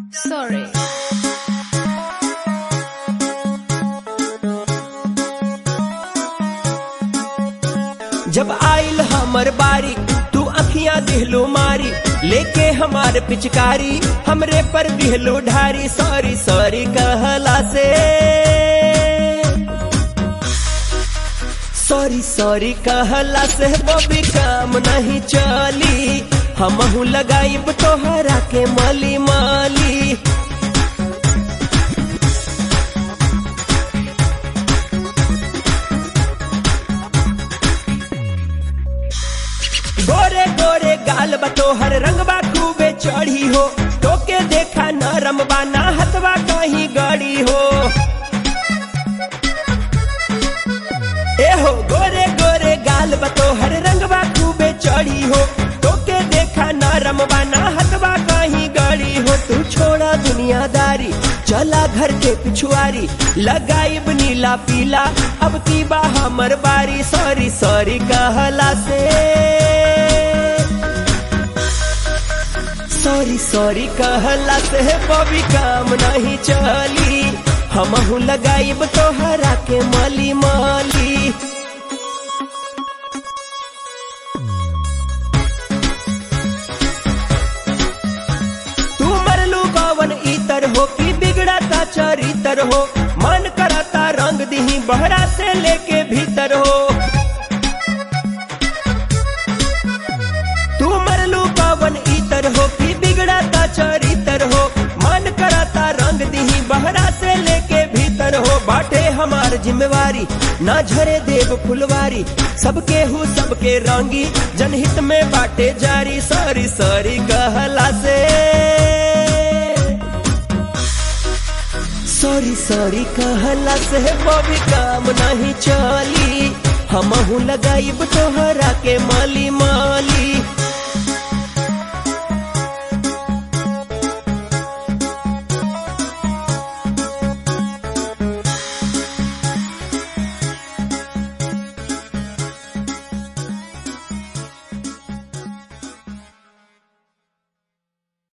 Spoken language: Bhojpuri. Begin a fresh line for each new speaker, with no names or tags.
Sorry.
जब आइल हमर बारी तू अखियां दिहलो मारी लेके हमार पिचकारी हमरे पर दिहलो ढारी सॉरी सॉरी कहला से सॉरी सॉरी कहला से बबी काम नहीं चली हमहू लगाइब तोहरा के मली माली गोरे गोरे गाल बतोहर रंगबा खूबे चढ़ी हो टोके देखा नरम बाना हथवा कहीं गड़ी हो ए हो गोरे गोरे गाल बतोहर रंगबा खूबे चढ़ी हो टोके देखा नरम बाना हथवा कहीं गड़ी हो तू छोड़ा दुनियादारी चला घर के पिछुआरी लगाइब नीला पीला अब तीबा हमर बारी सॉरी सॉरी कहला से सॉरी सॉरी कहला से बबी काम नहीं चली हमहू लगाइब तोहरा के मली माली तू मरलू गवन इतर हो कि बिगड़ता चरितर हो मन करता रंग दिही बहरा से लेके भीतर हो तू मरलू पवन इतर हो कि बिगड़ता चरितर हो मन करता रंग दिही बहरा से लेके भीतर हो बाटे हमार जिम्मेवारी ना झरे देव फुलवारी सबके हु सबके रंगी जनहित में बाटे जारी सॉरी सॉरी कहला से सॉरी सॉरी कहला से बबी काम नहीं चली हमहू लगाइब तोहरा के माली माली